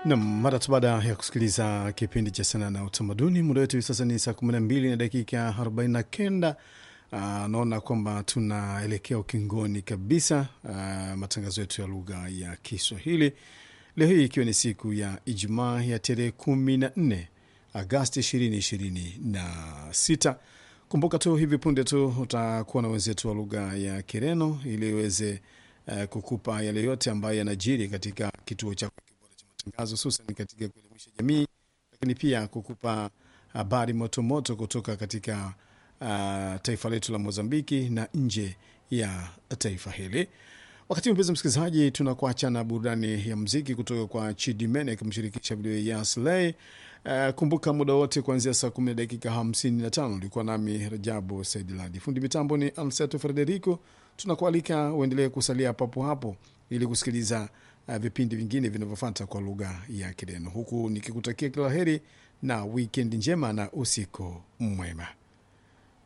Nam, mara tu baada ya kusikiliza kipindi cha sanaa na utamaduni, muda wetu hivi sasa ni saa 12 na dakika 49. Uh, naona kwamba tunaelekea ukingoni kabisa uh, matangazo yetu ya lugha ya Kiswahili leo hii ikiwa ni siku ya Ijumaa ya tarehe 14 Agasti 2026. Kumbuka tu hivi punde tu utakuwa na wenzetu wa lugha ya Kireno ili iweze uh, kukupa yale yote ambayo yanajiri katika kituo chako kibora cha matangazo, hususan katika kuelimisha jamii, lakini pia kukupa habari motomoto kutoka katika uh, taifa letu la Mozambiki na nje ya taifa hili. Wakati mpenzi msikilizaji, tunakuacha na burudani ya mziki kutoka kwa Chidimene akimshirikisha video ya Slay. Uh, kumbuka muda wote kuanzia saa kumi na dakika hamsini na tano ulikuwa nami Rajabu Saidiladi, fundi mitambo ni Anseto Frederico. Tunakualika uendelee kusalia papo hapo ili kusikiliza uh, vipindi vingine vinavyofuata kwa lugha ya Kireno, huku nikikutakia kila heri na wikendi njema na usiku mwema.